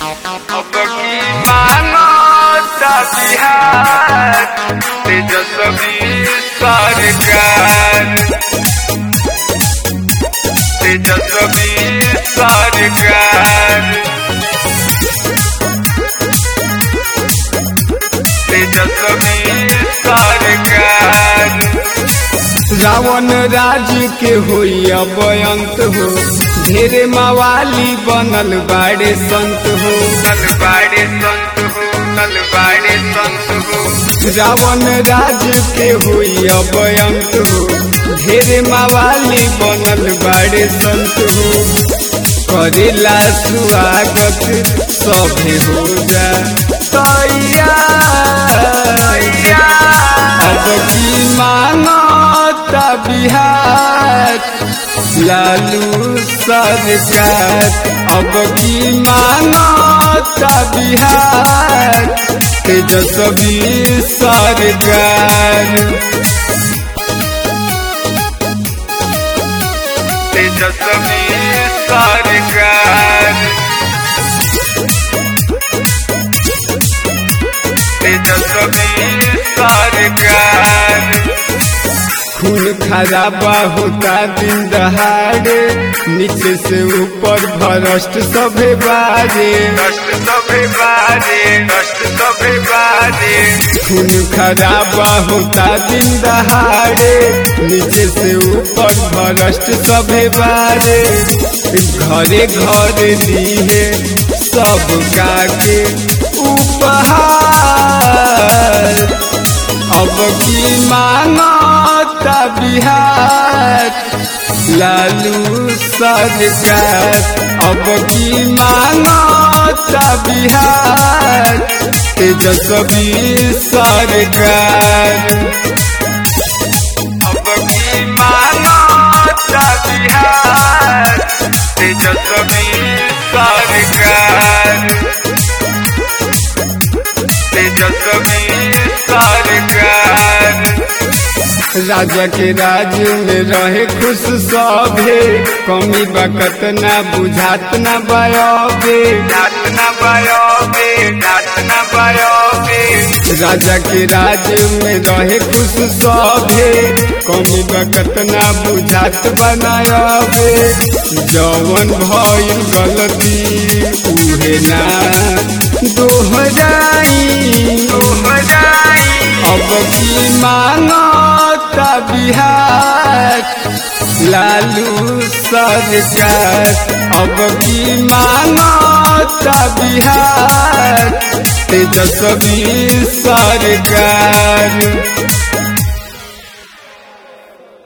अब की मानो बिहार तेजस्वी सरकार तेजस्वी सरकार तेजस्वी सरकार रावण राज के होई अब अंत हो ढेरे मवाली बनल बाड़े संत हो नलबाड़े संत हो नलबाड़े संत हो रावण राज के होई अब अंत हो ढेरे मवाली बनल बाड़े संत हो करेला स्वागत सभे हो जा तैयार अब की मानता बिहार लालू सरकार अब की मानता बिहार तेजस्वी सरकार तेजस्वी सरकार तेजस्वी सरकार खून खराबा होता दिन दहाड़े नीचे से ऊपर भ्रष्ट सभे बाजे कष्ट सभे बाजे कष्ट सभे बाजे खून खराबा होता दिन दहाड़े नीचे से ऊपर भ्रष्ट सभे बाजे घरे घरे दिए सब के उपहार अब की मानता बिहार लालू सरकार अब की मानता बिहार तेजस्वी सरकार अब की मानो बिहार तेजस्वी सरकार तेजस्वी सरकार राजा के राज में रहे खुश सभे कमी बकत ना बुझात ना बयाबे नाच न बयोबे नाच न बयोबे राजा के राज में रहे खुश सभे कमी बकत ना बुझात बनायबे जवन भइल गलती उहे ना दोहराई बजाई अब की मानता बिहार लालू सरकार अब की मानता बिहार तेजस्वी सरकार